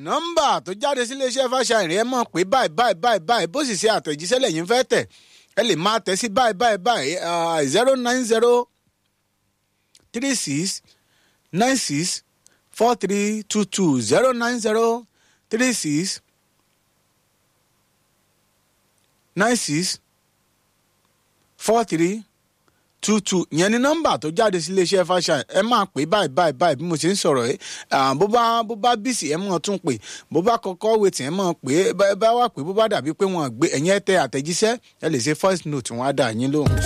nọ́mbà tó jáde sí iléeṣẹ́ fàṣàyàn ẹ mọ̀ pé báyìí báyìí báyìí báyìí bó sì ṣe àtẹ̀jíṣẹ́ lẹ́yìn fẹ́ tẹ̀ ẹ lè máa tẹ̀ sí báyìí báyìí báyìí zero nine zero three six nine six four three two two zero nine zero three six nine six four three two two yẹn ni nọ́mbà tó jáde sí iléeṣẹ́ fashion ẹ máa pè báyìí báyìí báyìí bí mo ṣe ń sọ̀rọ̀ ẹ bó bá bó bá bísí ẹ máa tún pè bó bá kọ́kọ́ wetí ẹ máa pè é bá wà pé bó bá dàbí pé wọ́n gbé ẹ̀yìn ẹ tẹ àtẹ̀jíṣẹ́ ẹ lè ṣe voice note wọn á dà yín lóhùn.